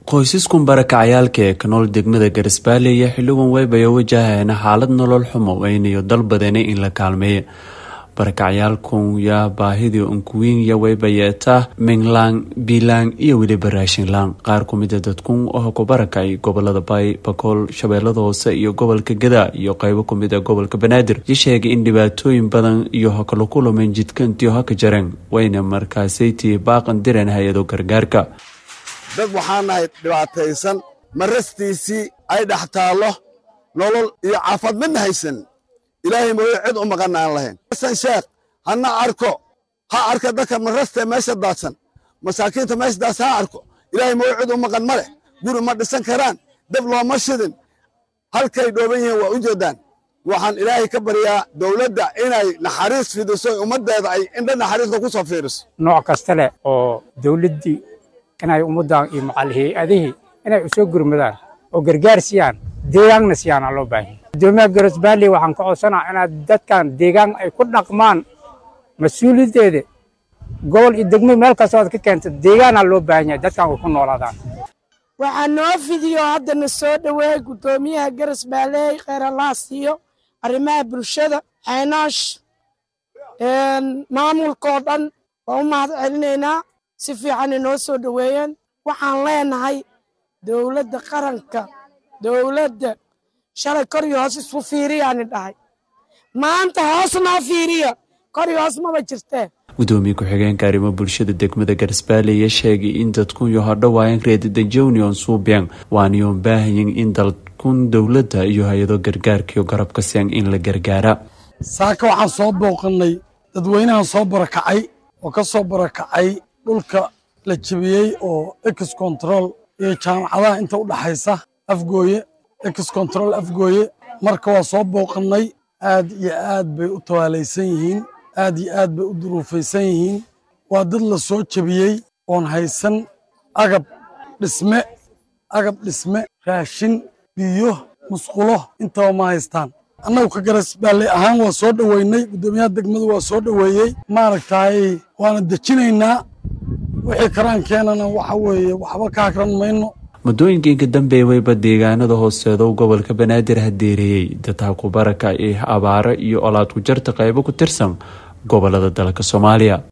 qoysaskan barakacayaalka ee ka nool degmada garisbaale iyo xildhiban weybayo wajahayana xaalad nolol xumo aynayo dalbadeena in la kaalmeeya barakacyaalkan yaa baahidii unkuwiin iyo weybayeeta minglaan biilaan iyo weliba raashinlaan qaar kumida dadkun oo ku barakacay gobolada baay bakool shabeellada hoose iyo gobolka gadaa iyo qeybo kumida gobolka banaadir iyo sheegay in dhibaatooyin badan iyo hakala kulameen jidka intii haka jareen wayna markaasaytii baaqan direen hay-ado gargaarka dad waxaa nahay dhibaataysan marastiisii ay dhex taallo nolol iyo caafad midna haysan ilaahay mooye cid u maqanna aan lahayn xasan sheekh hana arko ha arka dadka marastee meesha daadsan masaakiinta meesha daadsan ha arko ilaahay mooye cid u maqan ma leh guri ma dhisan karaan dab looma shidin halkay dhooban yihiin waa u jeeddaan waxaan ilaahay ka baryaa dowladda inay naxariis fidiso ummaddeeda ay indha naxariiska ku soo fiiriso nooc kasta leh oo dowladdii inay ummaddan iyo macal hay-adihii inay u soo gurmadaan oo gargaar siiyaan deegaanna siyaana loo baahanya guddoomiyaha garasbaalley waxaan ka codsanaa inaad dadkan deegaan ay ku dhaqmaan mas-uuliyaddeeda gobol iyo degmo meel kastoo aad ka keenta deegaanaa loo baahan yahay dadkan ay ku noolaadaan waxaa noo fidiyo haddana soo dhoweeyey guddoomiyaha garasbaalley kheyr allah siiyo arrimaha bulshada xaynaash maamulkoo dhan waa u mahad celinaynaa si fiican inoo soo dhoweeyeen waxaan leenahay dowladda qaranka dowladda shalay kor iyo hoos isku fiiriyaani dhahay maanta hoos noo fiiriya kor iyo hoos maba jirtee gudoomiye ku-xigeenka arrimo bulshada degmada garisbaale ayaa sheegay in dadkun yo hodhowaayan reedadajonion suubiyan waaniyoon baahayin in dalkun dowladda iyo hay-ado gargaarkiyo garabka siyan in la gargaara saaka waxaan soo booqannay dadweynahan soo barakacay oo ka soo barakacay dhulka la jebiyey oo ex control iyo jaamacadaha inta u dhaxaysa afgooye ex control afgooye marka waa soo booqannay aad iyo aad bay u tawaalaysan yihiin aad iyo aad bay u duruufaysan yihiin waa dad la soo jebiyey oon haysan agab dhisme agab dhisme raashin biyo musqulo intaba ma haystaan annagu ka garasbaalley ahaan waa soo dhoweynay guddoomiyaha degmadu waa soo dhoweeyey maaragtaay waana dejinaynaa wixii karaankeenana waxa weeye waxba ka hagran mayno muddooyinkiinka dambe weyba deegaanada hooseedo gobolka banaadir hadeereeyey dadha ku baraka ee abaaro iyo olaad ku jarta qaybo ku tirsan gobolada dalka soomaaliya